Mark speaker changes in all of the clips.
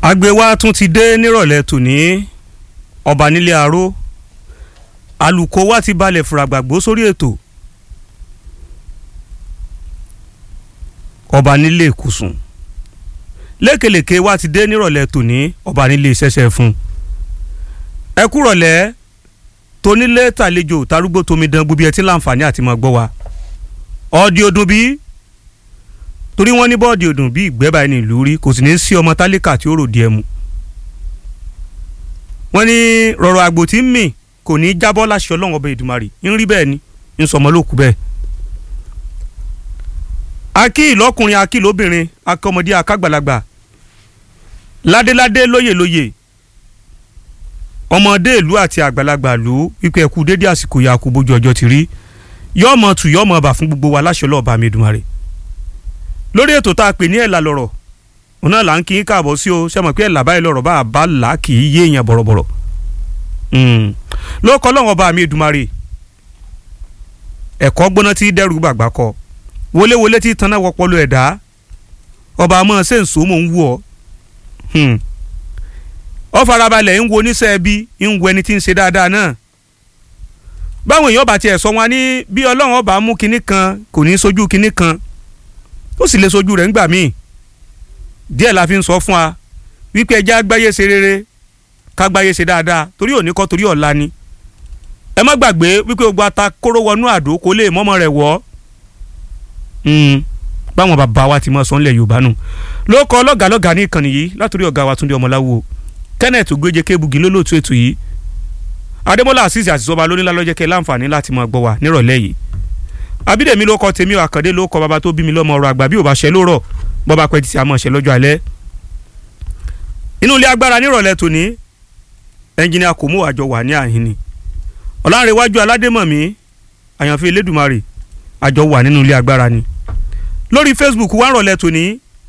Speaker 1: àgbẹ̀ wa tún ti dé nírọ̀lẹ́ tòní ọba nílé aró alùkò wa ti balẹ̀ fúragbàgbó sórí ètò ọba nílé ìkùsùn lékelèké wa ti dé nírọ̀lẹ́ tòní ọba nílé ìṣẹ̀ṣẹ̀ fún ẹ kúrọ̀lẹ́ tónílé tàlejò tarúgbó tomidan gbogbo ẹ ti láǹfààní àti máa gbọ́ wa ọ̀ọ́dì ọdún bíi torí wọ́n ní bọ́ọ̀dì ọdún bíi ìgbẹ́ báyìí ní ìlú rí kò sì ní sí ọmọ tálíkà tí ó rò díẹ̀ mu wọ́n ní rọ̀rọ̀ àgbò tí ń mì kò ní í jábọ́ láṣẹ ọlọ́run ọba ìdùmarè ń rí bẹ́ẹ̀ ni ń sọmọ lókù bẹ́ẹ̀ akí ìlọ́kùnrin akí lóbìnrin akọmọdé akágbàlagbà ládéládé lóyèlóyè ọmọdé ìlú àti àgbàlagbà ìlú wípé ẹkú dédé àsìkò yà kú bójú ọjọ́ ti rí yọmọ tù yọmọ bà fún gbogbo wa láṣẹ ọlọ́ọ̀bà mi Èdùmàrè lórí ètò tá a pè ní ẹ̀là lọ̀rọ̀ òun náà là ń kí í káàbọ̀ sí o ṣe mọ̀ pé ẹ̀là báyìí lọ̀rọ̀ bá a bá là á kì í yé èèyàn bọ̀rọ̀bọ̀rọ̀ ló kọ́ lọ́wọ́ ọba mi Èdùmàrè ẹ̀kọ́ gbóná tí dẹ́rù gbàgbà kọ wọléwọlé tí tanná wọpọlọ ẹ̀dá ọba àmọ́ ṣe ń so mò ń wù ọ́ ọ farabalẹ̀ ń wo oníṣẹ́ ẹbí ń wo ẹni tí ń ṣe dáadáa náà báwọn èèyàn bá tiẹ̀ sọ wọn ní bí ọlọ́run ọba mú kinní kan kò ní sojú kinní kan ó sì lè sojú rẹ̀ ńgbà míì díẹ̀ la fi ń sọ fún wa wípé ẹja gbáyé ṣe rere ká gbáyé ṣe dáadáa torí òní kọ́ torí ọ̀la ni ẹ má gbàgbé wípé gbogbo ata kóró wọnú àdó kó lè mọ́mọ́ rẹ̀ wọ́ báwọn bàbá wa ti mọ̀ sọ́nlẹ̀ yorùbá nù ló kọ́ lọ́gàlọ́gà ní ìkànnì yìí látòrí ọ̀gá wa túndé ọmọláwo kenneth gbéjẹ kébugi lólóòtú ètò yìí adémọlá àṣìṣe àṣìṣọba lónílá lọ́jẹ́ kẹ́ láǹfààní láti máa gbọ́ wa nírọ̀lẹ́ yìí abídèmí ló kọ tèmi àkàndé ló kọ bàbá tó bí mi lọ́mọ ọ̀rọ̀ àgbà bí ò bá ṣe lórọ̀ bọ́ba pẹ́ títí àmọ́ ṣe lọ́jọ́ alẹ́ inú ilé agbára nírọ̀lẹ́ tòní ẹnjìnìà kò mú àjọ wà ní àhín ni ọ̀làǹrẹ̀wájú aládémọ̀mí àyànfẹ́ elédùmarè àjọ wà nínú ilé agbára ni lórí facebook wà rọ̀lẹ́ tòní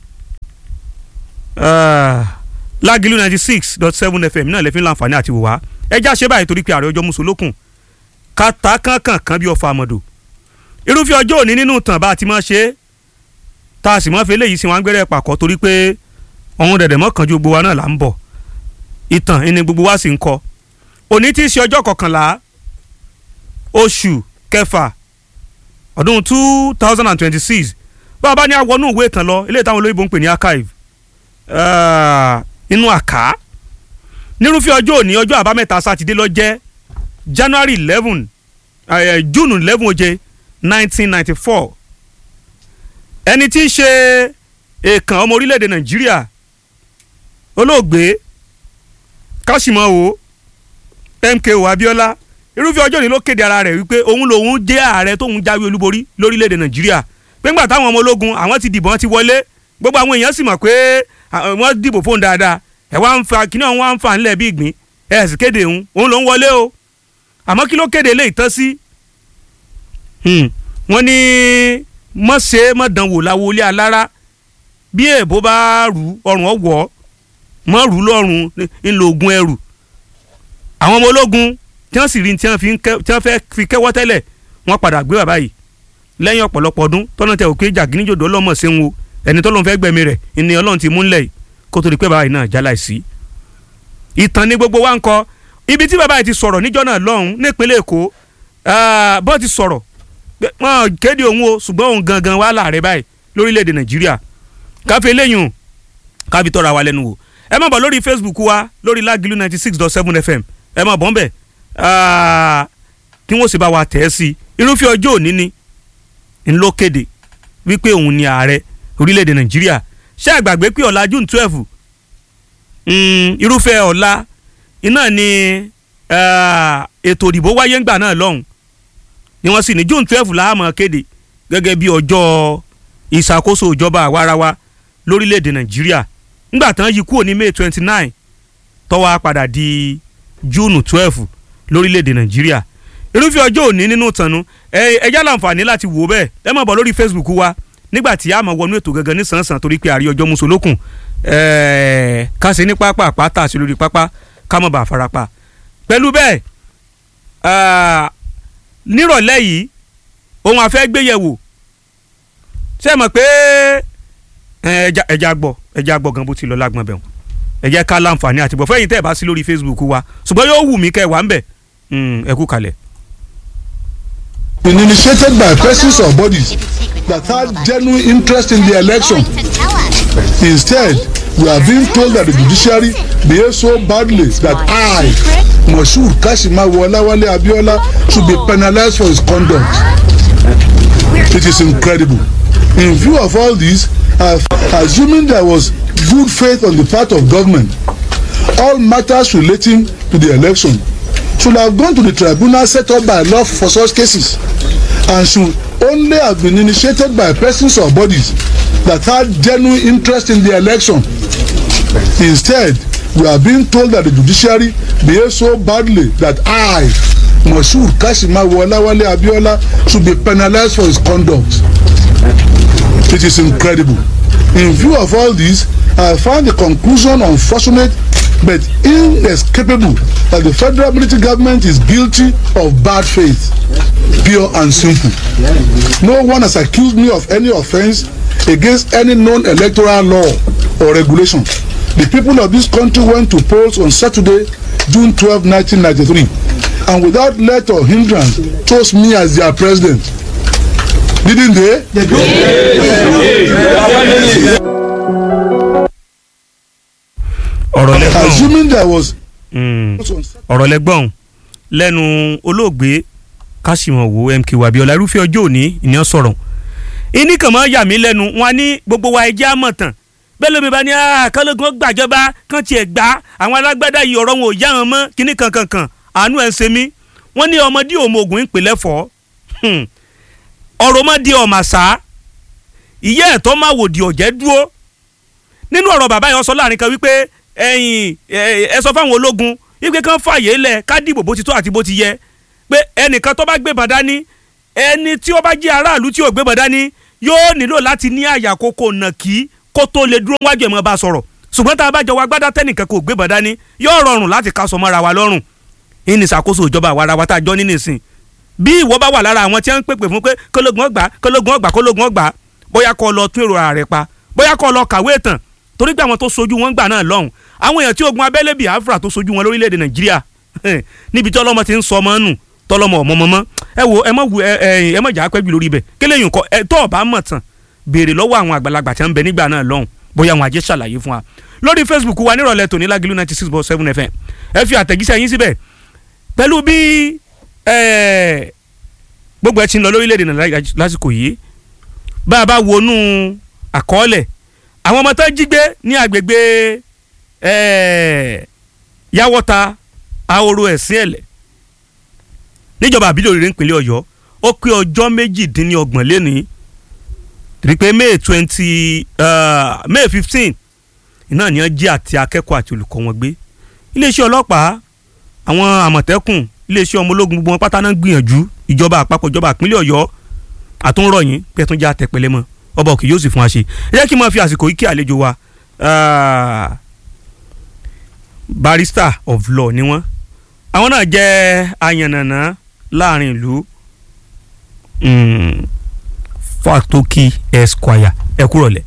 Speaker 1: lágìlú ninety six dot seven fm náà lẹ́fín láǹfààní àti wòwá ẹjá ṣe báyìí torí pé ààrẹ ọjọ́ mùsùlùkùn kàtà kankan kan bí ọfà àmọ̀dò irúfẹ́ ọjọ́ òní nínú ìtàn bá a ti máa ṣe é tá a sì máa fi eléyìí sí wọn gbẹ́rẹ́ pàkọ́ torí pé ọ̀hún dẹ̀dẹ̀ mọ́kànjú gbogbo wa náà là ń bọ̀ ìtàn ẹni gbogbo wa sì ń kọ òní tí í ṣe ọjọ́ kọkànlá oṣù kẹfà ọdún two thousand and twenty six bá a bá ní àwọnú ìwé ìtàn lọ eléyìí táwọn olóyìnbó ń pè ní archive inú àká nírúfẹ́ ọjọ́ òní ọjọ́ àbámẹ́ta sátidé ló jẹ́ january eleven june eleven oje nineteen ninety four ẹni tí í ṣe èèkàn ọmọ orílẹ̀-èdè nàìjíríà olóògbé káṣímọ́wò MKO Abíọ́lá irúfẹ́ ọjọ́ òní ló kéde ara rẹ̀ wípé òun lòun jẹ́ ààrẹ tóun jáwé olúborí lórílẹ̀-èdè nàìjíríà pé ńgbà táwọn ọmọ ológun àwọn ti dìbò wọn ti wọlé gbogbo àwọn èèyàn sì mọ̀ pé wọ́n dìbò fóun dáadáa ẹ̀ wá ń fa kíní ọ̀hún wá ń fa ńlẹ̀ bí ìgbín ẹ̀ sì kéde òun òun ló ń wọlé o àmọ́ kí ló kéde lè tán sí wọ́n ní mọ̀ṣẹ́ mọ̀dánwò láwo ilé alára bí èèbó bá rù ọrùn ọ̀wọ́ mọ̀ rù lọ́rùn ńlọ ogun ẹrù àwọn ọmọ ológun tí wọ́n sì rí tí wọ́n fẹ́ fi kẹ́wọ́ tẹ́lẹ̀ wọ́n padà gbé bàbá yìí lẹ́yìn ọ̀pọ̀lọpọ̀ ọdún tọ́nà tẹ òkè jàgínníjòdò ọlọ́mọ ṣeun o ẹni tọ́lọ́run fẹ́ gbẹ̀mí rẹ̀ ìní ọlọ́run ti mú ńlẹ̀ yìí kó tó di pé bàbá yìí náà jálá sí. ìtàn ni gbogbo wa ń kọ ibi tí bàbá yìí ti sọ̀rọ̀ níjọ́ náà lọ́hùn nípínlẹ̀ èkó bọ́ọ̀ ti sọ̀rọ̀ wọn kéde òun o ṣùgbọ́n òun gangan wà láàrẹ báyìí lórílẹ̀‐èdè nàìjíríà káfí eléyìí káfí tọ́ra wa lẹ́nu wò ẹ má bọ̀ lórí facebook wa lórí lágìlú ninety six dot seven fm ẹ má bọ̀ ń bẹ̀ kí wọ́n sì bá wa tẹ̀ ẹ́ sí irúfẹ́ ọjọ́ òní ni ńlọ kéde wípé òun ni ààrẹ orílẹ̀‐èdè nàìjíríà ṣé àgbàgbé pé ọ̀la june twelve irúfẹ́ ọ̀la iná ni ètò ìdìbò wáyé ńgbà náà lọ́hùn ni wọ́n sì ní june twelve láàmú kéde gẹ́gẹ́ bí ọjọ́ ìṣàkóso ìjọba àwarawa lórílẹ̀‐èdè nàìjíríà ńgbà tán yí kúrò ní may twenty nine tó wá padà di june twelve lórílẹ̀‐èdè nàìjíríà irúfẹ́ ọjọ́ òní nínú ìtànú ẹ já láǹfààní láti wò bẹ́ẹ̀ ẹ máa bọ̀ lórí facebook wa nígbà tí a máa wọnú ètò gangan ní sàn-sàn torí pé àrí ọjọ́ musolókun ká ṣe ní pápá àpáta àti lórí pápá ká má bàa farapa pẹ̀lú bẹ́ẹ̀ nírọ̀lẹ́ yìí ohun àfẹ́ gbéyẹ̀wò ṣé ẹ mọ̀ pé ẹja ẹja gbọ́ ẹja gbọ́ gan bó ti lọ lágbọ́n bẹ̀rù. ẹ jẹ́ ká láǹfààní àti bọ̀ fẹ́yìn tẹ́ ẹ bá sí lórí Facebook wa ṣùgbọ́n yóò wù mí kẹ́ ẹ wà ń bẹ̀ Mm, ẹ kú kalẹ̀.
Speaker 2: been initiated by persons or bodies that had genuine interest in the election. Instead, we are being told that the judiciary behaved so badly that I, Moshood Kashimawo Olawale Abiola, should be penalized for his conduct. It is incredible. In view of all this, uh, assuming there was good faith on the part of government, all matters relating to the election should have gone to the tribunal set up by law for such cases and should only have been initiated by persons or bodies that had genuine interest in the election. Instead, we are being told that the judiciary behaved so badly that I, Moshood Kashimawo Olawale Abiola, should be penalized for his conduct. It is incredible. In view of all this, I find the conclusion unfortunate but inescapable that the federal military government is guilty of bad faith pure and simple no one has accused me of any offence against any known electoral law or regulation the people of this country went to polls on saturday june twelve nineteen ninety-three and without let or hindrance chose me as their president didn't they.
Speaker 1: ọ̀rọ̀ lẹ́gbọ̀n
Speaker 2: assuming there was.
Speaker 1: Mm, ọ̀rọ̀ lẹ́gbọ̀n lẹ́nu olóògbé Kásìmọ̀wò MK Abíọ́lá irúfẹ́ ọjọ́ òní ìyẹn sọ̀rọ̀ ìní kàn máa yà mí lẹ́nu wọn ní gbogbo wa ẹjẹ́ àmọ̀tàn bẹ́ẹ̀ lómi bá ní kálógun gbàjọba kán tiẹ̀ gbá àwọn alágbádá yìí ọ̀rọ̀ wọn ò yá wọn mọ́ kíní kankankan àánú ẹ̀ ń ṣe mí wọ́n ní ọmọdé òmògùn ń pèlẹ́ fọ́ ọ̀rọ̀ ọmọdé ọ̀màṣá ìyá ẹ̀tọ́ máa wòdì ọ̀jẹ́ dúró nínú ọ̀rọ̀ bàbá yẹn sọ láàrin kan wípé ẹ̀yin ẹ sọ fáwọn ológun wípé kán fààyè lẹ̀ ká dìbò bó ti tó àti bó ti yẹ pé ẹnìkan tó bá gbébọn dání ẹni tí ó bá jẹ́ aráàlú tí ò gbébọn dání yóò nílò láti ní àyà kókó nàkí kó tó lè dúró wájú ẹ̀ mọ́ bá sọ̀rọ̀ ṣùgbọ́n tá a bá jọ wá gbádá tẹ́nìkan kò gbébọn dání yóò rọrùn láti ká sọ mọ́ra wa lọ́rùn ìní ìṣàkóso ìjọba àwa ara wa tá a jọ ní nìsín bí ìwọ bá wà lára àwọn tí wọ́n ń pèpè fún pé kólógun ọgbà kólógun ọgbà kólógun ọgbà bóyá kó lọ tún èrò ààrẹ pa bóyá kó lọ kàwé ìtàn torí pé àwọn tó sojú wọn gbà náà lọ́hùn àwọn èèyàn tí ogun abẹ́lé Biafra tó sojú wọn lórílẹ̀‐èdè Nàìjíríà níbi tí ọlọ́mọ ti ń sọ ọmọ nù tọ́lọ́mọ ọmọ mọ́mọ́ ẹ wo ẹ mọ̀ wù ẹ ẹ mọ̀ jà pẹ́jù lórí ibẹ̀ kéle yìí kọ́ ẹ tó ọ̀bá mọ̀ tán béèrè lọ́wọ́ àwọn àgbàlagbà tí wọ́n ń bẹ nígbà náà lọ́hùn bóyá àwọn ajé ṣàlàyé fún wa lórí Facebook wa nírọ̀lẹ́ tòní Lágìlú ninety six point seven FM ẹ fi àtẹ̀jíṣẹ́ yín síbẹ̀ pẹ̀lú bí gbogbo ẹ ti ń lọ lórílẹ̀‐èdè Nàìjíríà lásìkò yìí bá a bá wọnú àkọọ́lẹ̀ àwọn ọmọ tó jí gbé ní agbègbè yàwọ́ta ahoro ẹ̀sìn ẹ̀lẹ̀ níjọba àbílẹ̀ òrìrì ìpínlẹ̀ ọ̀yọ́ ó pé ọjọ́ méjìdínlọ́gbọ̀n lẹ́ni rí pé may twenty may fifteen iná ni wọ́n jí àti akẹ́kọ̀ọ́ àti olùkọ́ wọn gbé iléeṣẹ́ ọlọ́pàá àwọn àmọ̀tẹ́kùn iléeṣẹ́ ọmọ ológun gbogbo wọn pátá náà gbìyànjú ìjọba àpapọ̀ ìjọba ìpínlẹ̀ ọ̀yọ́ àtúnrọ̀yìn pẹ̀túnjà tẹ̀pẹ̀lẹ́ mọ́ ọba òkè yóò sì fún wa ṣe ẹ jẹ́ kí n máa fi àsìkò yìí kí àlejò wa barrister of law ni wọ́n àwọn náà jẹ́ ayànnànà láàrin ìlú Fatoki Esquire ẹ kúrọ̀lẹ́.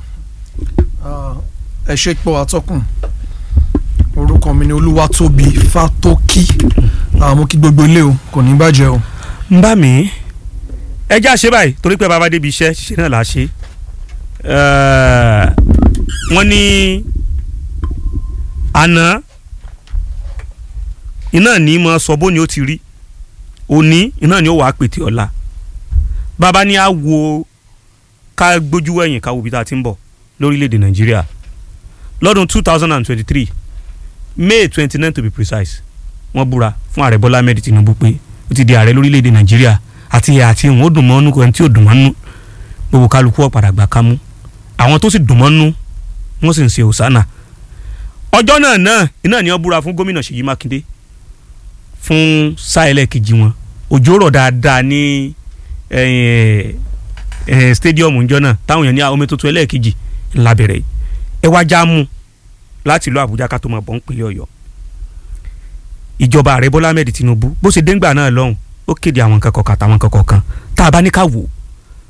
Speaker 3: ẹ ṣe pọ̀ atọ́kùn orúkọ mi ni Olúwatóbi Fatoki mo kí gbogbo ilé o kò ní bàjẹ́ o.
Speaker 1: ń bá mi ẹ já ṣe báyìí torí pé bàbá débi iṣẹ́ ṣiṣẹ́ náà là á ṣe wọ́n ní àná iná ní mọ sọ bó ni ó ti rí òní iná ní ó wàá pètè ọ̀la bàbá ní á wo ká gbójú ẹ̀yìn ká wo bí tá a ti ń bọ̀ lórílẹ̀‐èdè nàìjíríà lọ́dún two thousand and twenty-three may twenty-nine to be precise wọ́n búra fún ààrẹ bọ́lá ahmed tinubu pé ó ti di ààrẹ lórílẹ̀‐èdè nàìjíríà àti àti ìwọ̀n ó dùn mọ́nú kò ẹni tí ò dùn mọ́nú gbogbo kálukú ọ̀padà gbà kámú àwọn tó sì dùn mọ́nú wọ́n sì ń ṣe òsánà ọjọ́ náà náà iná ni wọ́n búra fún gómìnà Ṣèyí Mákindé fún sáà ẹlẹ́ẹ̀kejì wọn òjò rọ̀ dáadáa ní stadium ńjọ́ náà táwọn èèyàn ní omi tuntun ẹlẹ́ẹ̀kejì ńlá bẹ̀rẹ̀ ẹ wá já mú láti ìlú Àbújá ká tó máa bọ̀ ń pínlẹ̀ Ọ̀yọ́ ìjọba ààrẹ Bọ́lá Ahmed Tinubu bó ṣe déngbà náà lọ́hùn ó kéde àwọn nǹkan kọ̀ọ̀kan àtàwọn nǹkan kọ̀ọ̀kan tá a bá ní ká wò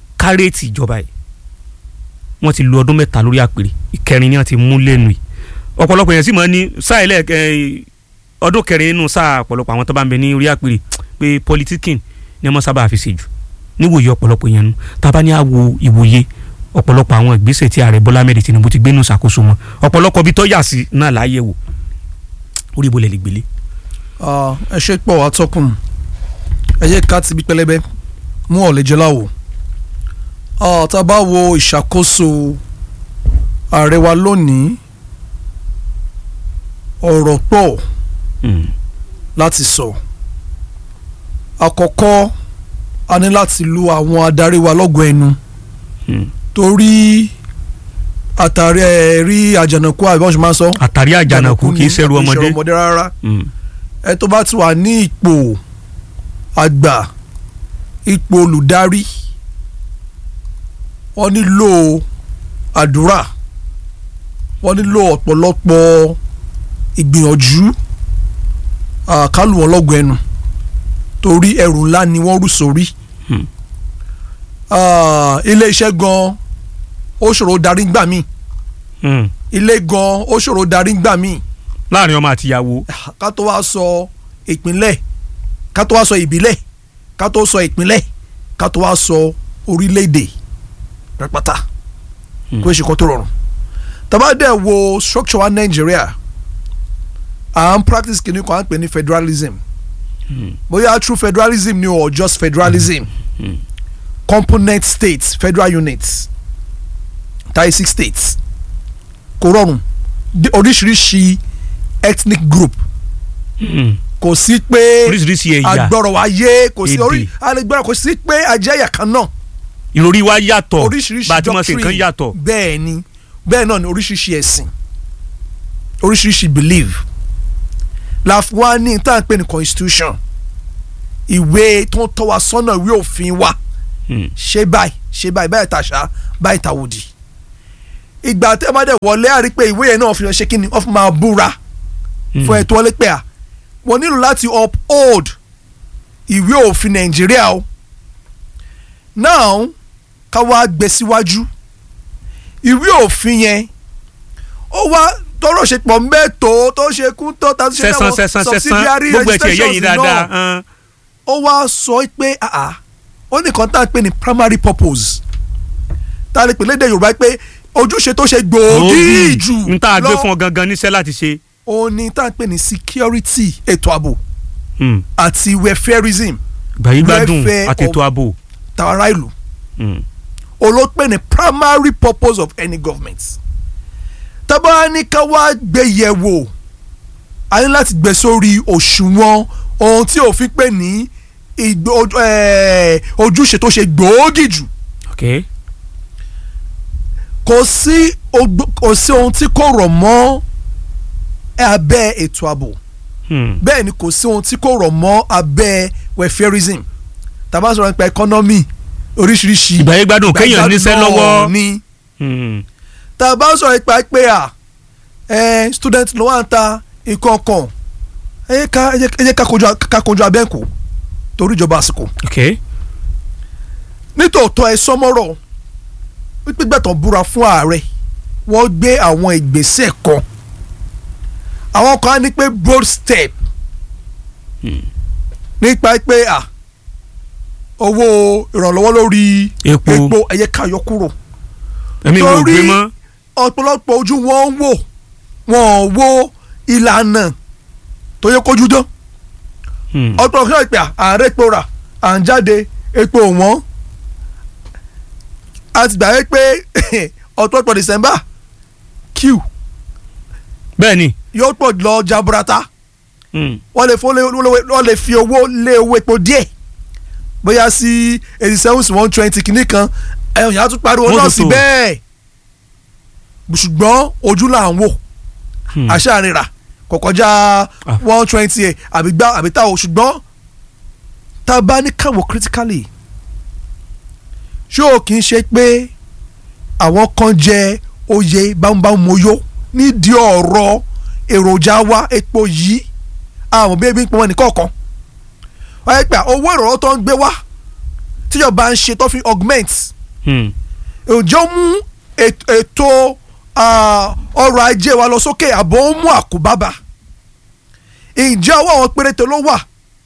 Speaker 1: kárẹ́ẹ̀tì ìjọba yìí wọ́n ti lu ọdún mẹ́ta lórí àpèrè ìkẹrin ni wọ́n ti mú lẹ́nu yìí ọ̀pọ̀lọpọ̀ yẹn sì mọ̀ ní sáà ilẹ̀ ẹ̀, ọdún kẹrin nínú sáà ọ̀pọ̀lọpọ̀ àwọn tó bá ń bẹ ní orí àpèrè pé politikin ni wọ́n sábà fi ṣe jù níwòye ọ̀pọ̀lọpọ̀ yẹn nu tábà ní àwo ìwòye ọ̀pọ̀lọpọ̀ àwọn ìgbésẹ̀ tí ààrẹ Bọ́lá Ahmed Tinubu ti gbé nù ṣàkóso wọn ọ̀pọ̀lọpọ̀ bí tó yà sí náà láàyè wò orí ibo lẹ̀ lè gbélé.
Speaker 3: Ah, ẹ ṣe pọ̀ atọ́kùn ẹ yẹ ká ti bí pẹlẹbẹ mú ọ̀lẹ́jọ́ láwò Ah, tá a bá wo ìṣàkóso ààrẹ wa lónìí ọ̀rọ̀ pọ̀
Speaker 1: Hmm.
Speaker 3: láti sọ àkọ́kọ́ a ní láti lu àwọn adarí wa lọ́gọ̀ọ́ ẹnu
Speaker 1: Hmm.
Speaker 3: torí àtàrí ẹ̀ rí àjànàkú àbí wọ́n ṣe máa ń sọ
Speaker 1: àtàrí àjànàkú kì í ṣẹrù
Speaker 3: kì í ṣẹrù
Speaker 1: ọmọdé.
Speaker 3: ọmọdé rárá
Speaker 1: Hmm.
Speaker 3: ẹ tó bá ti wà ní ipò àgbà ipò olùdarí wọ́n nílò àdúrà wọ́n nílò ọ̀pọ̀lọpọ̀ ìgbìyànjú àkálù wọn lọ́gọ̀ ẹnu torí ẹrù ńlá ni wọ́n rù sórí
Speaker 1: Hmm.
Speaker 3: Ah, ilé iṣẹ́ gan ó ṣòro darí gbà mí
Speaker 1: Hmm.
Speaker 3: ilé gan ó ṣòro darí gbà mí
Speaker 1: láàrin ọmọ àtìyàwó.
Speaker 3: ká tó wá sọ ìpínlẹ̀ ká tó wá sọ ìbílẹ̀ ká tó sọ ìpínlẹ̀ ká tó wá sọ orílẹ̀-èdè rẹpátá kó ṣe kó tó rọrùn tàbá dẹ̀ wo structure wa Nàìjíríà à ń practice kìíní kan à ń pè ní federalism bóyá true federalism ni or just federalism component states federal units thirty six states kò rọrùn Di- oríṣiríṣi ethnic group
Speaker 1: Hmm.
Speaker 3: kò sí pé
Speaker 1: oríṣiríṣi ẹ̀yà
Speaker 3: agbọ́rọ̀ wa yé kò sí
Speaker 1: Èdè.
Speaker 3: orí alẹ́gbẹ́rẹ́ kò sí pé ajẹ́yà kan náà
Speaker 1: ìròrí wa yàtọ̀
Speaker 3: oríṣiríṣi
Speaker 1: bá a ti mọ̀ sí nǹkan
Speaker 3: doctrine
Speaker 1: yàtọ̀.
Speaker 3: bẹ́ẹ̀ ni bẹ́ẹ̀ náà ni oríṣiríṣi ẹ̀sìn oríṣiríṣi belief la fi wá ní tá à ń pè ní constitution ìwé tó ń tọ́ wa sọ́nà ìwé òfin wa
Speaker 1: Hmm.
Speaker 3: ṣe báyìí ṣe báyìí báyìí tàṣà báyìí tàwòdì ìgbà tẹ́ ẹ bá dẹ̀ wọlé àrí pé ìwé yẹn náà fi hàn ṣe kí ni wọ́n fi máa búra
Speaker 1: Hmm.
Speaker 3: fún ẹ̀tọ́ ọlẹ́pẹ́ à wọ́n nílò láti uphold ìwé òfin nàìjíríà o now ká wá gbé síwájú ìwé òfin yẹn ó wá tọrọ ṣe pọ̀ mẹ́tò tó ṣe kún tó ta tó ṣe
Speaker 1: sẹ́sán sẹ́sán sẹ́sán gbogbo ẹ̀ tiẹ̀ yẹ yín dáadáa. hàn.
Speaker 3: ó wá sọ pé àà ó nìkan tá à ń pè ní primary purpose tá a lè pè lédè yorùbá pé ojúṣe tó ṣe gbòógì jù
Speaker 1: n tá a gbé
Speaker 3: lọ
Speaker 1: fún ọ gangan níṣẹ́ láti ṣe.
Speaker 3: ó ní tá à ń pè ní security ètò ààbò
Speaker 1: Hmm.
Speaker 3: àti welfareism
Speaker 1: gbàyígbádùn
Speaker 3: Welfare
Speaker 1: àtètò
Speaker 3: of-
Speaker 1: ààbò.
Speaker 3: tàwa ìlú
Speaker 1: Hmm.
Speaker 3: olópè ní primary purpose of any government tábà ní ká wá gbé yẹ̀wò a ní láti gbé sórí òṣùwọ̀n ohun tí òfin pè ní ìgbó- ojú- eh, ojúṣe tó ṣe gbòógì jù
Speaker 1: ok
Speaker 3: kò sí ogbó- kò sí ohun tí kò rọ̀ mọ́ abẹ́ ètò ààbò
Speaker 1: Hmm.
Speaker 3: bẹ́ẹ̀ ni kò sí ohun tí kò rọ̀ mọ́ abẹ́ welfareism tàbá sọ̀rọ̀ nípa economy oríṣiríṣi
Speaker 1: ìgbàyígbádùn kéèyàn níṣẹ́ lọ́wọ́.
Speaker 3: ni
Speaker 1: Hmm.
Speaker 3: tàbá sọ̀rọ̀ nípa pé à ẹ student ló wà ń ta nǹkan kan ẹ jẹ́ ká ẹ jẹ́- ẹ jẹ́ ká kojú ká kojú abẹ́ǹkó torí ìjọba àsìkò
Speaker 1: ok
Speaker 3: nítòótọ́ ẹ sọmọ́rọ̀ wípé gbẹ̀tàn búra fún ààrẹ wọ́n gbé àwọn ìgbésẹ̀ kan àwọn kan á ní pé bold step nípa pé à owó ìrànlọ́wọ́ lórí
Speaker 1: Epo.
Speaker 3: epo ẹ jẹ́ ká yọ kúrò
Speaker 1: ẹ̀mí wo
Speaker 3: Torí-
Speaker 1: gbé mọ́.
Speaker 3: ọ̀pọ̀lọpọ̀ ojú wọn ń wò wọn ò wo ìlànà tó yẹ kójú dán
Speaker 1: Hmm.
Speaker 3: ọ̀pọ̀lọpọ̀ náà pé ààrẹ epo rà à ń jáde epo wọn a ti gbà yẹ pé ọ̀pọ̀lọpọ̀ December q
Speaker 1: bẹ́ẹ̀ ni.
Speaker 3: yóò pọ̀ lọ jaburata
Speaker 1: Hmm.
Speaker 3: wọ́n lè fún wọ́n lè fi owó lé owó epo díẹ̀ bóyá sí eighty seven sí one twenty kìíní kan ẹ̀yàn yàrá tún pariwo
Speaker 1: Wọ́n
Speaker 3: náà
Speaker 1: tó
Speaker 3: sí
Speaker 1: tó.
Speaker 3: bẹ́ẹ̀ ṣùgbọ́n ojú là ń wò
Speaker 1: Hmm.
Speaker 3: àṣàrìnrà kò kọjá
Speaker 1: Ah.
Speaker 3: one twenty ẹ̀ àbí gbá àbí tá o ṣùgbọ́n tá a bá ní káwọ́ critically ṣé o kì í ṣe pé àwọn kan jẹ oyè bámúbámúyó nídìí ọ̀rọ̀ èròjà wa epo yìí àwọn bí ebi ń pọn wọn nìkọ̀ọ̀kan wọ́n yẹ pé owó ìrànlọ́wọ́ tó ń gbé wá tíjọba ń ṣe tó fi augment
Speaker 1: Hmm.
Speaker 3: ǹjẹ́ ó mú èt- ètò ah, ọrọ̀ ajé wa lọ sókè àbọ̀ ó mú àkóbábà ǹjẹ́ ọwọ́ àwọn péréte ló wà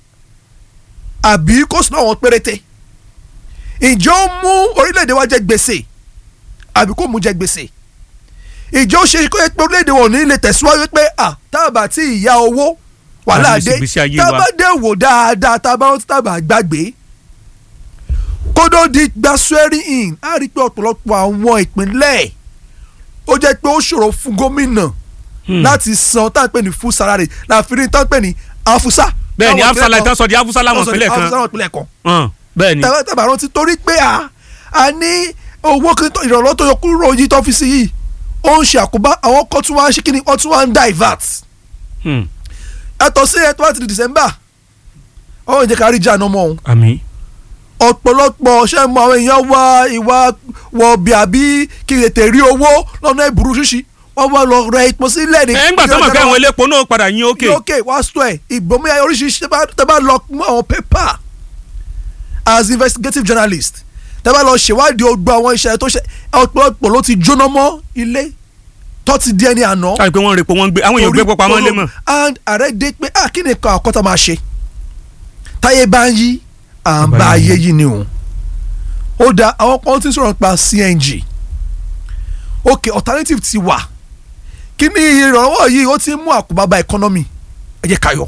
Speaker 3: àbí kò sí náà àwọn péréte ǹjẹ́ ó mú orílẹ̀-èdè wa jẹ gbèsè àbí kò mú jẹ gbèsè ǹjẹ́ ó ṣe kó yẹ pé orílẹ̀-èdè wọn ò ní lè tẹ̀síwájú pé à tábà tí ìyá owó wàhálà
Speaker 1: Láti
Speaker 3: dé
Speaker 1: ìgbésí ayé wa.
Speaker 3: tábà dé wò dáadáa tábà ó tábà gbàgbé kódó di gba swearing in á rí i pé ọ̀pọ̀lọpọ̀ àwọn ìpínlẹ̀ ó jẹ́ pé ó ṣòro fún gómìnà
Speaker 1: Hmm.
Speaker 3: láti san tá à ń pè ní full salary láàfin ní tá à ń pè ní afusa.
Speaker 1: bẹ́ẹ̀ ni
Speaker 3: Táwọn
Speaker 1: afusala
Speaker 3: ìpínlẹ̀ kan-
Speaker 1: ìtàn sọ di afusala wọn
Speaker 3: táwọn sọ di
Speaker 1: ìpínlẹ̀
Speaker 3: afusa
Speaker 1: kan
Speaker 3: láwọn ìpínlẹ̀ kan
Speaker 1: Hàn, bẹ́ẹ̀ ni
Speaker 3: tàbá tàbá rántí torí pé a a ní owó kí tó- ìrànlọ́wọ́ tó yọ kúrò yìí tó fi sí yìí ó ń ṣe àkóbá àwọn kan tún wá ń ṣe kí ni wọ́n tún wá ń divert
Speaker 1: Hmm,
Speaker 3: yàtọ̀ sí ẹ̀ tó bá ti di December ọ̀hún ìjẹ́ ká rí jà náà mọ́ òun
Speaker 1: àmín
Speaker 3: ọ̀pọ̀lọpọ̀ ṣe mọ àwọn èèyàn wá ìwà wọ̀bì àbí kí n tètè rí owó lọ́nà ìburú ṣíṣí wọ́n wá lọ rẹ ipò sílẹ̀ ní.
Speaker 1: ẹ̀ ń gbà tó mọ̀ pé àwọn elépo náà padà yín òkè
Speaker 3: ní òkè wá sọ ẹ̀ ìgbòmí oríṣiríṣi tẹ́ bá- tẹ́ bá lọ mú àwọn pépà as investigative journalist tẹ́ bá lọ ṣèwádìí ogbó àwọn iṣẹ́ tó ṣe ọ̀pọ̀lọpọ̀ ló ti jóná mọ́ ilé tó ti di ẹni àná.
Speaker 1: káyọ̀ pé wọ́n rèpo wọ́n gbé àwọn èèyàn gbé pọ̀ pamọ́ lé mọ̀
Speaker 3: and ààrẹ dé pé ah kí ni nǹkan àkọ́tà máa ṣe táyé bá ń yí à ń bá ayé yí ni o ó da àwọn kan tí ń sọ̀rọ̀ nípa CNG ok alternative ti wà kí ni ìrànwọ́ yìí ó ti ń mú àkóbá bá economy ẹ jẹ́ ká yọ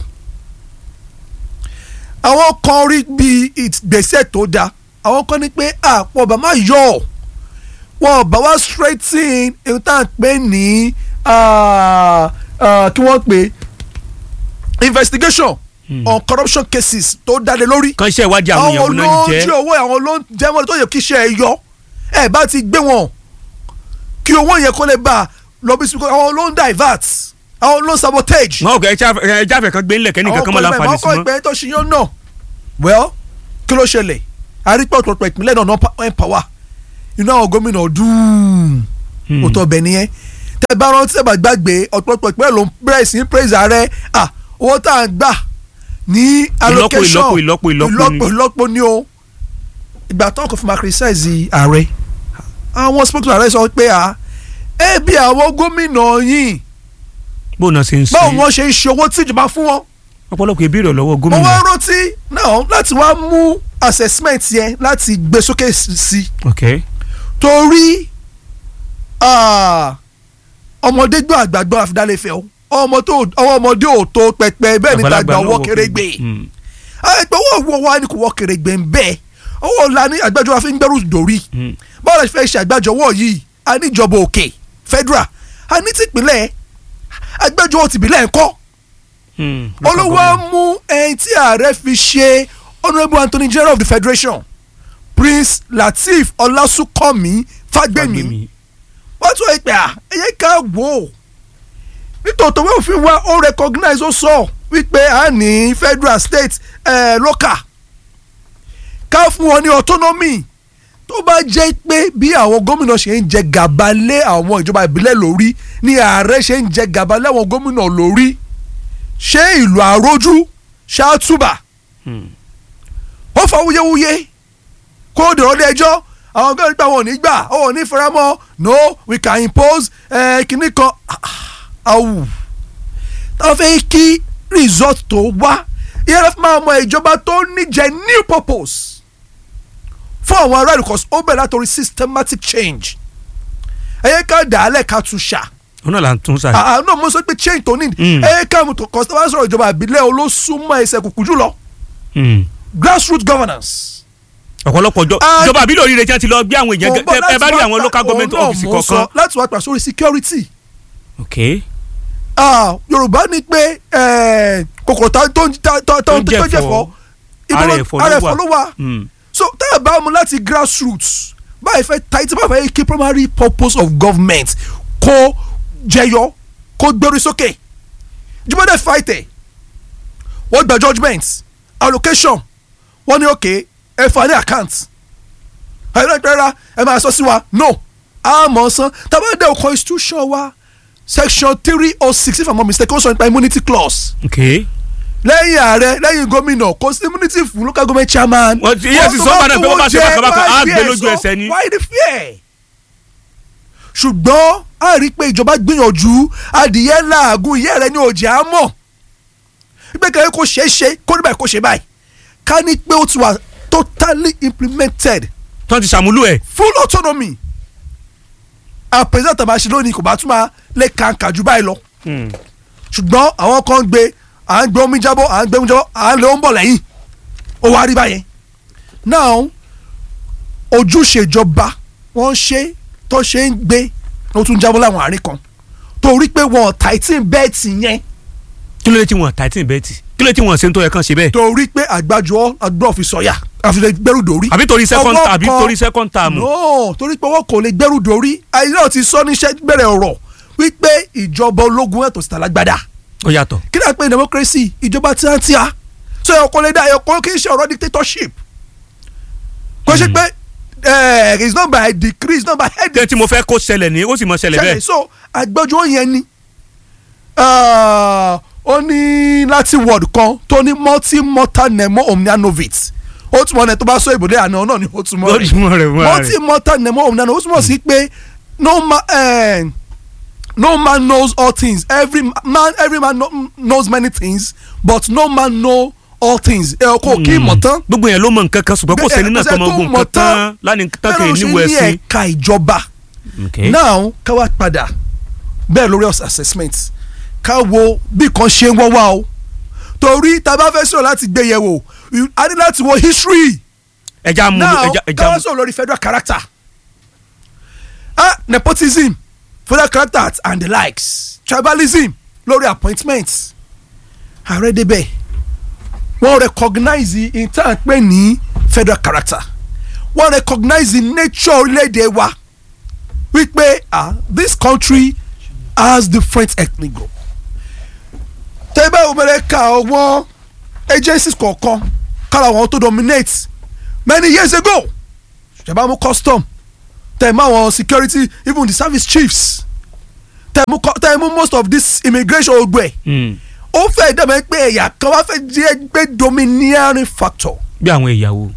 Speaker 3: àwọn kan rí bí ìgbésẹ̀ tó da àwọn kan ní pé àpò ọba máa yọ ọ́ wọn ò bá wá straighten ohun tá à ń pè ní ah, ah, kí wọ́n pè investigation on corruption cases tó dáde lórí
Speaker 1: kan iṣẹ́ ìwádìí àwọn èèyàn
Speaker 3: àwọn
Speaker 1: náà
Speaker 3: ló ń
Speaker 1: jẹ́
Speaker 3: jí owó àwọn ló ń jẹ́ wọn tó yẹ kí iṣẹ́ ẹ yọ ẹ bá ti gbé wọn kí owó yẹn kó lè bá lọ bí sùkúrú àwọn ló ń divert àwọn ló ń sabotage
Speaker 1: wọn ò kẹ́ ẹ jáfẹ́ kan gbé ńlẹ̀ kẹ́nìkan kan máa láǹfààní sí
Speaker 3: àwọn
Speaker 1: mọ́
Speaker 3: ìgbẹ́ tó ṣe yán náà well kí ló ṣẹlẹ̀ àrípọ̀ ọ̀pọ̀lọpọ̀ ìpínlẹ̀ náà náà empower inú àwọn gómìnà dùn
Speaker 1: Hmm.
Speaker 3: òótọ́ ọbẹ̀ nìyẹn tẹ́ bá rántí tẹ́ bá gbàgbé ọ̀pọ̀lọpọ̀ ìpínlẹ̀ ló ń bẹ̀rẹ̀ sí í praise ààrẹ ah owó tá à ń gbà ní allocation
Speaker 1: ìlọ́po, ìlọ́po, ìlọ́po ni.
Speaker 3: ìlọ́po ìlọ́po ni o ìgbà tó kò fi máa criticize ààrẹ àwọn spokesman ààrẹ sọ pé ah ẹ bí àwọn gómìnà yìí
Speaker 1: bó náà ṣe ń ṣe
Speaker 3: báwo wọ́n ṣe ń ṣe owó tí ìjọba fún wọn
Speaker 1: ọ̀pọ̀lọpọ̀ ìbéèrè lọ́wọ́
Speaker 3: mo
Speaker 1: gómìnà
Speaker 3: wá rántí náà láti wá mú assessment yẹn láti gbé sókè sí
Speaker 1: ok
Speaker 3: torí ah, ọmọdé gbọ́ àgbà gbọ́ àfidálẹ̀ fẹ́ o ọmọ tó ọwọ́ ọmọdé ò tó pẹpẹ bẹ́ẹ̀ ni tàgbà
Speaker 1: náà
Speaker 3: ọwọ́
Speaker 1: wọ
Speaker 3: kérégbé
Speaker 1: Hmm.
Speaker 3: ẹgbẹ́ owó owó wa ni kò wọ́ kérégbé ń bẹ́ẹ̀ owó la ní àgbájọ wa fi ń gbẹ́rù dòrí
Speaker 1: Hmm.
Speaker 3: báwo la ṣe fẹ́ ṣe àgbájọwọ́ yìí a ní ìjọba òkè federal a ní tìpínlẹ̀ àgbájọwọ́ tìbílẹ̀ ńkọ́
Speaker 1: Hmm.
Speaker 3: olówó á mú ẹni tí ààrẹ fi ṣe honourable anthony general of the federation prince lateef ọlásùnkànmí fágbèmí
Speaker 1: Fagbemi.
Speaker 3: wọ́n tún ìpè à ẹ̀yẹ ká wò ó nítòótọ́ wọ́n fi wá ó recognize ó sọ wípé a ní federal state eh, local ká fún wọn ní autonomy tó bá jẹ́ pé bí àwọn gómìnà ṣe ń jẹ gàba lé àwọn ìjọba ìbílẹ̀ lórí ni ààrẹ ṣe ń jẹ gàba lé àwọn gómìnà lórí ṣé ìlú àrójú ṣáàtúbà
Speaker 1: Hmm.
Speaker 3: ó fa wuyewuye kó dèrò lé ẹjọ́ àwọn gómìnà nípa wọn ò ní gbà ó ò ní faramọ́ no we can impose eh, kinní kan awù táwọn fẹ́ kí result tó wá ìyẹn lọ́ọ́ fi máa mọ ìjọba tó níjẹ new purpose fún àwọn aráàlú cause ó bẹ̀rẹ̀ látòrí systematic change ẹ̀yẹ ká dàálẹ̀ ká tún ṣà
Speaker 1: òun náà là ń tún sáà
Speaker 3: àánú mo sọ pé change tó ní
Speaker 1: Mm.
Speaker 3: ẹ̀yẹ ká mo tó cause tó bá sọ̀rọ̀ ìjọba àbílẹ̀ olóṣùmọ̀ ẹsẹ̀ kùkù jùlọ
Speaker 1: Hmm.
Speaker 3: grassroots governance
Speaker 1: ọ̀pọ̀lọpọ̀ jọ-
Speaker 3: Ah,
Speaker 1: ìjọba àbílẹ̀ oríire tí wọ́n ti lọ gbé àwọn èèyàn
Speaker 3: Mo
Speaker 1: gẹ-
Speaker 3: gbọ́
Speaker 1: tẹ- ẹ bá
Speaker 3: láti
Speaker 1: rí
Speaker 3: wá
Speaker 1: àwọn
Speaker 3: pa-
Speaker 1: local government
Speaker 3: òun náà
Speaker 1: office
Speaker 3: mo sọ
Speaker 1: kọ̀ọ̀kan
Speaker 3: láti wá pa sórí security
Speaker 1: ok
Speaker 3: Ah, yorùbá ní pé eh, kòkòrò tá- tó ń tá- tó tó
Speaker 1: Tó ń
Speaker 3: tó jẹ̀fọ́
Speaker 1: jẹ̀fọ́.
Speaker 3: ibo
Speaker 1: Ara
Speaker 3: ló-
Speaker 1: ẹ̀fọ́ ló
Speaker 3: ara
Speaker 1: wà.
Speaker 3: ẹ̀fọ́ ló wà
Speaker 1: Hmm.
Speaker 3: so tá a bá mu láti grassroots báyìí fẹ́ tight báyìí fẹ́ kí primary purpose of government kó jẹyọ kó gbérí sókè jùmọ̀dé fight ẹ̀ wọ́n gba judgement allocation wọ́n ní òkè ẹ fà ní account ẹ̀rọ ìpẹ́rẹ́ ẹ máa sọ sí wa no àmọ́ san tàbádẹ́ o constitution wa section three oh six if i'm not mistaken ó sọ nípa immunity clause
Speaker 1: ok
Speaker 3: lẹ́yìn ààrẹ lẹ́yìn gómìnà kò sí immunity fún local government chairman.
Speaker 1: Wọ́n ti- yes, sọ padà pé wọ́n bá ṣe bákan bákan, á gbé lójú ẹsẹ̀ ni.
Speaker 3: why the fear. ṣùgbọ́n a rí i pé ìjọba gbìyànjú adìyẹ làágùn ìyá rẹ ní òjì á mọ̀ wípé kẹ́kẹ́ kó ṣeé ṣe kó ní báyìí kó ṣe báyìí ká ní pé ó ti wà totally implemented
Speaker 1: tó ti ṣàmúlò ẹ̀
Speaker 3: full autonomy our president àbáṣe lónìí kò bá tún máa lè kàǹkà jù báyìí lọ ṣùgbọ́n àwọn kan ń gbé à ń gbé omi jábọ́ à ń gbé omi jábọ́ à ń lé omi bọ̀ lẹ́yìn ó wá rí báyẹn now ojúṣe ìjọba wọ́n ṣe tó ṣe ń gbé ló tún jábọ́ láwọn àárín kan torí pé wọn tighten bẹ́ẹ̀tì yẹn
Speaker 1: kí ló dé tí wọ́n tighten bẹ́ẹ̀tì kí ló dé tí wọ́n ṣe ń tó yẹ kán ṣe bẹ́ẹ̀
Speaker 3: torí pé àgbájọ àgbọ̀ fi sọ̀yà àfihàn gbẹ́rù dòrí.
Speaker 1: àbí torí second
Speaker 3: Ọwọ́
Speaker 1: term àbí
Speaker 3: kan-
Speaker 1: torí second term
Speaker 3: no torí pé wọn kò lè gbẹ́rù dòrí àyè náà ti sọ níṣẹ́ bẹ̀rẹ̀ ọ̀rọ̀ wípé ìjọba ológun ẹ̀tọ́ síta lágbádá
Speaker 1: ó yàtọ̀
Speaker 3: kí ni à ń pè ní democracy ìjọba tíátíá so ẹ̀kọ́ lè dá ẹ̀kọ́ kì í ṣe ọ̀rọ̀ dictatorship kò ṣe pé eh, it's not by decree it's not by
Speaker 1: kí
Speaker 3: edict
Speaker 1: tí mo fẹ́ kó ṣẹlẹ̀ ní ó sì mọ ṣẹlẹ̀
Speaker 3: ṣẹlẹ̀
Speaker 1: bẹ́ẹ̀
Speaker 3: so àgbẹjọ́ yẹn ni ah, ó ní láti word kan tó ní multi mortal nemo omnia novit ó túmọ̀ ní tó bá sọ ìbòdè àná náà ni ó túmọ̀
Speaker 1: ó
Speaker 3: rẹ̀
Speaker 1: túmọ̀ rẹ̀ fún ara
Speaker 3: multi
Speaker 1: rẹ̀
Speaker 3: mortal nemo omnia novit ó túmọ̀ sí pé no man eh, no man knows all things every man every man know, knows many things but no man know all things ẹ kò kí mọ̀ tán
Speaker 1: gbogbo yẹn ló mọ nǹkan kan ṣùgbọ́n kò
Speaker 3: Bẹ́ẹ̀,
Speaker 1: sẹ́ni náà
Speaker 3: kò
Speaker 1: tó
Speaker 3: sẹ́ni
Speaker 1: mọ
Speaker 3: tó
Speaker 1: gbogbo
Speaker 3: mọ̀
Speaker 1: nǹkan
Speaker 3: tán.
Speaker 1: tán lánìí tán
Speaker 3: bẹ́ẹ̀
Speaker 1: kì
Speaker 3: ló
Speaker 1: í
Speaker 3: ṣe
Speaker 1: níwò
Speaker 3: ní
Speaker 1: ẹ̀sìn.
Speaker 3: ẹ̀ka ìjọba now ká wá padà bẹ́ẹ̀ lórí assessment ká wo bí kan ṣe ń wọ́ wá o torí tá a bá fẹ́ sọ̀rọ̀ láti gbé yẹ̀ wò a ní láti wo history
Speaker 1: ẹja mú
Speaker 3: now
Speaker 1: ẹja ẹja
Speaker 3: ká wá
Speaker 1: mú
Speaker 3: sọ̀rọ̀ lórí federal character ah nepotism federal character and the likes tribalism lórí appointment ààrẹ débẹ̀ wọ́n recognize intan pé ní federal character wọ́n recognize the nature orílẹ̀-èdè wa wípé ah this country has different ethnic group tẹ́gbẹ́ òmìnira ka àwọn agencies kọ̀ọ̀kan kára àwọn tó dominate many years ago ṣẹ̀bá mú custom tẹ̀ mú àwọn security even the service chiefs tẹ̀ mú co- tẹ̀ mú most of this immigration ogbẹ̀
Speaker 1: Mm.
Speaker 3: ó fẹ́ dẹ̀mẹ́ pé ẹ̀yà kan wá fẹ́ jẹ́ gbé domineering factor
Speaker 1: bí àwọn ìyàwó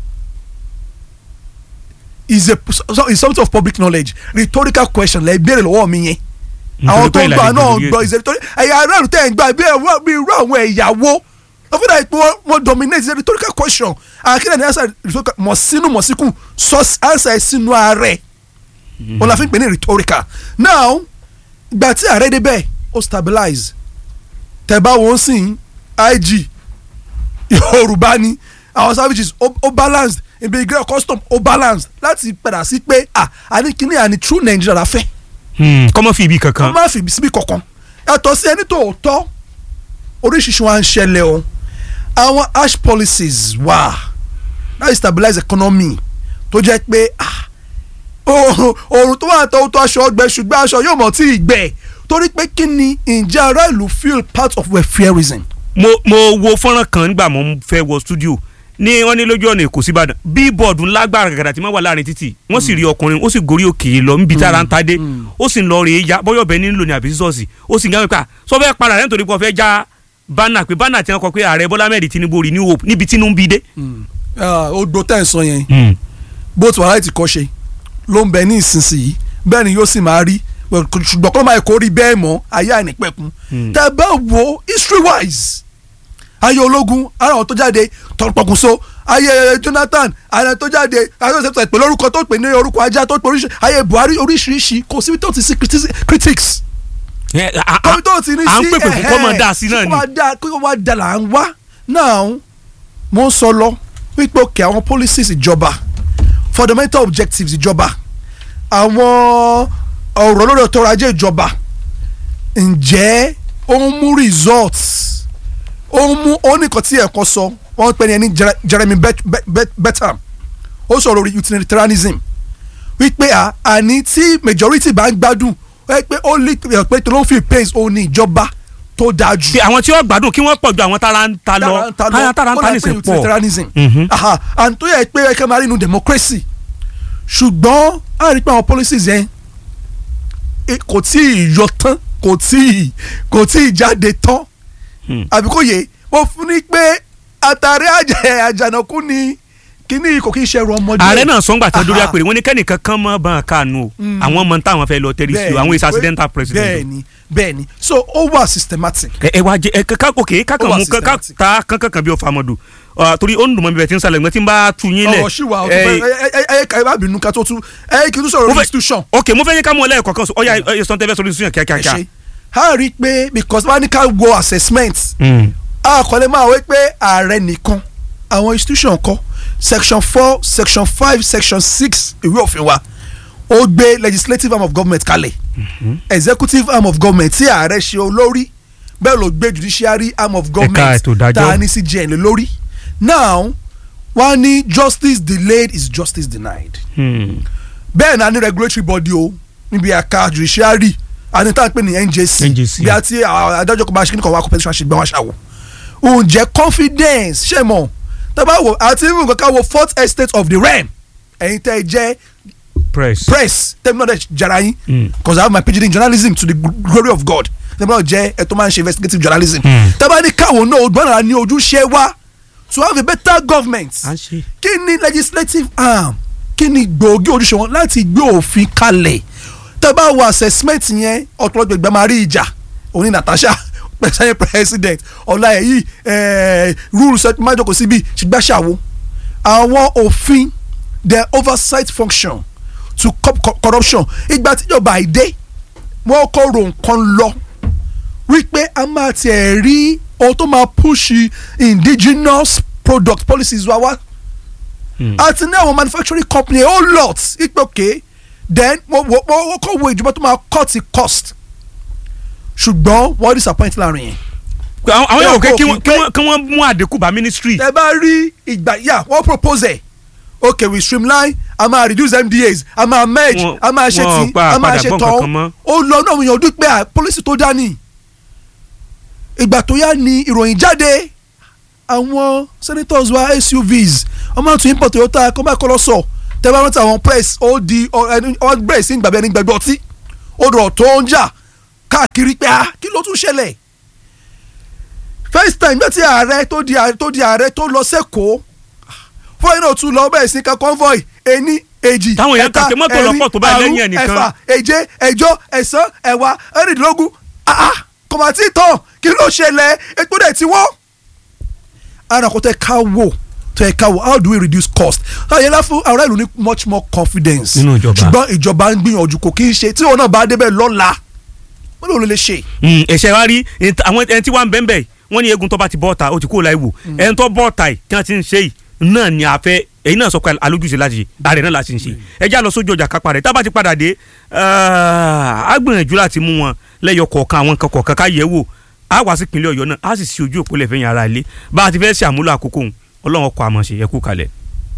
Speaker 3: is a so- is something of public knowledge rhetorical question lẹ béèrè lọ́wọ́ mi yẹn àwọn tó ń gbà náà gbọ́ is a rhetorical ẹ̀yà aráàlú tẹ̀ ń gbà bí ẹ̀wọ́ bí irú àwọn ẹ̀yàwó wọ́n fi dàbí pé wọ́n wọ́n dominate is a rhetorical question àkínní ní answer rhetorical mọ̀ sínú mọ̀ síkù sọ answer sínú ààrẹ wọn la fi ń pè ní rhetorical now gbà tí ààrẹ débẹ̀ ó stabilize tẹ̀bá wọn sìn ig yorùbá ni àwọn services ó ó balanced immigration custom ó balanced láti padà sí pé ah àní kíní àní true Nigeria la fẹ́
Speaker 1: kọ́mọ́ fi ibi
Speaker 3: kó
Speaker 1: kankan
Speaker 3: má fi síbi kankan yàtọ̀ sí ẹni tó tọ́ oríṣiríṣi wa ń ṣẹlẹ̀ o àwọn ash policies wà láti stabilize economy tó jẹ́ pé ah oòrùn oòrùn tó wà tó tó aṣọ ọgbẹ ṣùgbọ́n aṣọ yóò mọ̀ tí ì gbẹ torí pé kí ni ǹjẹ́ ará ìlú feel part of welfareism
Speaker 1: mo mo wo fọ́nrán kan nígbà mo fẹ́ wọ studio ní wọ́n ní lójú ọ̀nà èkó síbàdàn bíbọ̀dù lágbára gàgàdà tí wọ́n wà láàrin títì wọ́n sì rí ọkùnrin ó sì gorí òkè lọ níbi tára ń tadé ó sì ń lọ rèé ya bọ́yọ̀ bẹ́ẹ̀ nílò ní àbí sísọ́ọ̀sì ó sì ń gbàgbé pa sọ fẹ́ para rẹ̀ nítorí pé wọ́n fẹ́ já bánà pé bánà tí wọ́n kọ pé ààrẹ bọ́lá mẹ́rin tinubu rí ní hope níbi tínú ń bí dé.
Speaker 3: odò tẹ̀ ń sọ yẹn bó ti wà láì ti kọ́ ṣe ló ń bẹ ní ìsinsìnyí bẹ́ẹ̀ ni yóò sì máa rí ṣùgbọ́n kọ́ máa kó rí bẹ́ẹ̀ mọ́ ayé àìnípẹ̀kun tẹ́ bá wo history wise ayé ológun ara àwọn tó jáde tọpọkùnso ayé Jonathan ara tó jáde ayé tó pè lórúkọ tó pè ní orúkọ ajá tó pè oríṣi ayé Buhari oríṣiríṣi kò síbi tó ti sí critics kọ́mi tó ti ní sí
Speaker 1: à ń pèpè fún kọ́ máa dá sí náà ni.
Speaker 3: kí wọ́n dá kí wọ́n dá là ń wá náà mo ń sọ lọ wípé òkè àwọn policies ìjọba fundamental objectives ìjọba àwọn ọ̀rọ̀ lórí ọ̀tọ̀ ajé ìjọba ǹjẹ́ ó ń mú results ó ń mú ó ní nǹkan tí ẹ̀kọ́ sọ wọ́n pè ní ẹni Jeremy Bentham ó sọ̀rọ̀ orí utilitarianism wípé àní tí majority bá ń gbádùn ẹ pé ó lè pé tó ló ń fi pains ó ní ìjọba tó dáa jù.
Speaker 1: bí àwọn tí wọ́n gbádùn kí wọ́n pọ̀ ju àwọn tára ń ta lọ tára ń ta ní sè pọ̀.
Speaker 3: utilitarianism and tó yẹ pé ẹ kẹ́ máa rí inú democracy ṣùgbọ́n a rí pé àwọn policies yẹn kò tí ì yọ tán kò tí ì kò tí ì jáde tán àbí kò yẹ mo fún ni pé àtàrí àjànàkú ni kíní kò kí ń ṣe ẹrù ọmọdé.
Speaker 1: ààrẹ náà sọ́ngbà tán dórí
Speaker 3: Aha.
Speaker 1: àpèrè wọn ní kẹ́nìkan kan mọ́ bá a kànú o àwọn ọmọ táwọn fẹ́ lọ tẹ́rí sí o àwọn èsì accidental president o.
Speaker 3: bẹ́ẹ̀ni bẹ́ẹ̀ni so ó wà systematic.
Speaker 1: ẹ ẹ wá jẹ ẹ ká òkè kákan
Speaker 3: Ó wà
Speaker 1: mú ká ká
Speaker 3: systematic.
Speaker 1: ta kankan kan bí o famadu Ọ, torí ó ń dùn mọ́ mi bẹ̀ tí ń sálẹ̀ gbẹ́ tí ń bá tu yín lẹ̀.
Speaker 3: ọ̀rọ̀ ṣì wà ọ̀tún
Speaker 1: ẹ,
Speaker 3: fẹ́ ẹ ẹ ẹ ẹ bá bínú ká tó tú ẹ kí n tún sọ̀rọ̀
Speaker 1: mo fẹ́-
Speaker 3: institution.
Speaker 1: ok mo fẹ́ yẹ ká mú ọ lẹ́ẹ̀kọ́ kan sọ ọ̀ya ẹ sọ tẹ́fẹ́ sórí institution
Speaker 3: ẹ
Speaker 1: kíákíá.
Speaker 3: ṣe a rí i pé because bá ní ká wo assessment
Speaker 1: Mm.
Speaker 3: a kò lè máa wé pé ààrẹ nìkan àwọn institution kọ́ section four section five section six ìwé òfin wa ó gbé legislative arm of government kalẹ̀ executive arm of government tí ààrẹ ṣe olórí bẹ́ẹ̀ ló gbé judiciary arm of government
Speaker 1: ètò ìdájọ́.
Speaker 3: tá a ní CJN lé lórí now wọ́n ní justice delayed is justice denied
Speaker 1: Hmm.
Speaker 3: bẹ́ẹ̀ náà ní regulatory body o níbi àka judiciary àti tá a pè ní NJC
Speaker 1: NJC.
Speaker 3: bí a ti àwọn adájọ́ kan bá ṣe kí ni kò wá competition ṣe gbọ́n wá ṣàwò ǹjẹ́ confidence ṣe mọ̀ tábà wò àti even kankan wo fourth estate of the realm ẹ̀yin tẹ́ ẹ jẹ́
Speaker 1: press.
Speaker 3: press tẹ́mi náà dẹ̀ jara yín
Speaker 1: Mm.
Speaker 3: because I have my PhD in journalism to the glory of God tẹ́mi náà jẹ́ ẹ̀ tó máa ń ṣe investigative journalism
Speaker 1: Mm.
Speaker 3: tábà ní káwọn náà gbọ́n náà ní ojúṣe wa to have a better government
Speaker 1: à ń ṣe.
Speaker 3: kí ni legislative arm kí ni gbòógì ojúṣe wọn láti gbé òfin kalẹ̀ tẹ́ bá wo assessment yẹn ọ̀tọ̀lọ́gbẹ̀ ìgbà máa rí ìjà òní Natasha pẹ̀sẹ̀ president ọ̀la ẹ̀yí rules májòkó síbi ṣùgbàṣàwò àwọn òfin the oversight function to curb co- corruption ìgbà tíjọba àìdé wọn kọ́ ro nǹkan lọ wípé a máa tiẹ̀ rí ohun tó máa push indigenous product policies wa wá àti ní àwọn manufacturing company a whole lot ipe okay then wọ́n wọ́n kọ́ wo ìjọba tó máa cut the cost ṣùgbọ́n wọ́n disappoint láàrin yẹn.
Speaker 1: àwọn àwọn yóò
Speaker 3: Ẹ
Speaker 1: kẹ́
Speaker 3: kò
Speaker 1: kí
Speaker 3: kí
Speaker 1: wọ́n- kí
Speaker 3: pé-
Speaker 1: wọ́n kí wọ́n mú àdínkù bá ministry.
Speaker 3: ẹ bá rí ìgbà yà wọ́n propose ẹ̀ okay we streamline a máa reduce MDAs a máa merge
Speaker 1: Wọ́n-
Speaker 3: a máa ṣe
Speaker 1: wọ́n
Speaker 3: tí
Speaker 1: pa
Speaker 3: a máa
Speaker 1: àpadà
Speaker 3: ṣe
Speaker 1: gbọ́ nǹkan kan mọ́.
Speaker 3: tán ó lọ náà wọ́n yàn ọdún pé à, policy tó dání ìgbà tó yá ni ìròyìn jáde àwọn senators wa SUVs wọ́n máa tún import Toyota kọ́ máa kọ́ lọ sọ tẹ́ bá rántí àwọn press ó di ọ bẹ̀rẹ̀ sí gbàgbé ẹni gbàgbé ọtí ó dọ̀ tó ń jà káàkiri pé ah kí ló tún ṣẹlẹ̀ first time gbé tí ààrẹ tó di ààrẹ tó di ààrẹ tó lọ sẹ́kọ̀ọ́ fúnra náà tún lọ bẹ̀rẹ̀ sí ká convoy ení èjì
Speaker 1: Táwọn èèyàn
Speaker 3: ẹ̀ta
Speaker 1: kàkẹ́ mọ́tò
Speaker 3: ẹ̀rin
Speaker 1: lọ́pọ̀ tó bá lẹ́yìn
Speaker 3: àrún
Speaker 1: ẹnìkan.
Speaker 3: ẹ̀fà èje ẹ̀jọ ẹ̀sán ẹ̀wá ẹ̀rìndínlógún ah ah kọ̀mọ̀tì tán kí ló ṣẹlẹ̀ epo dẹ̀ ti wọ́n. ara kò tẹ ká wò tẹ ká wò how do we reduce cost ayẹlá fún ará ìlú ní much more confidence
Speaker 1: Nínú ìjọba.
Speaker 3: ṣùgbọ́n ìjọba ń gbìyànjú kò kí ń ṣe tí òun náà bá débẹ̀ lọ́la wọ́n lè lè ṣe.
Speaker 1: Mm, ẹ̀ṣẹ̀ wa rí ẹni tí- àwọn ẹni tí wọ́n ń bẹ́ẹ̀ bẹ́ẹ̀ wọ́n ní egun tó bá ti bọ́ ọ̀ta ó ti kó láì wò ẹni tó bọ́ ọ̀ta yìí kí wọ́n ti ń ṣe yìí náà ni a fẹ́ èyí náà sọ pé alójúṣe láti ṣe ààrẹ náà láti ń ṣe ẹ já lọ sójú ọjà kápá rẹ̀ tá a bá ti padà dé á gbìyànjú láti mú wọn lẹ́yọ kọ̀ọ̀kan àwọn nǹkan kọ̀ọ̀kan ká yẹ̀ wò á wá sí ìpínlẹ̀ ọ̀yọ́ náà á sì ṣe ojú òpó lẹ́fẹ̀ẹ́ yẹn ara ilé bá a ti fẹ́ ṣe àmúlò àkókò òun ọlọ́run ọkọ̀ àmọ̀ ṣe yẹ kú kalẹ̀.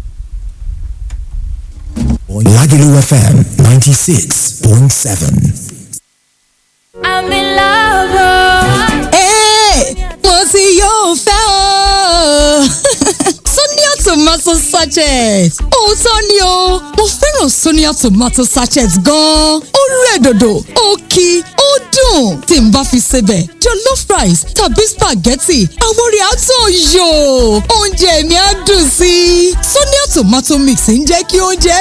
Speaker 4: Lagelu FM 96.7.
Speaker 5: I'm in love. oh.
Speaker 6: Hey, mo ti yóò fẹ́ o. Sonia tomato sachet. Òótọ́ ni o, mo fẹ́ràn Sonia tomato sachet gan-an. Ó rẹ̀ dòdò, ó kí, ó dùn. Tí n bá fi sebẹ̀, jollof rice tàbí spaghetti, àwọn orí àtọ̀ yò. Oúnjẹ mi á dùn sí i. Sonia tomato mix ń jẹ́ kí oúnjẹ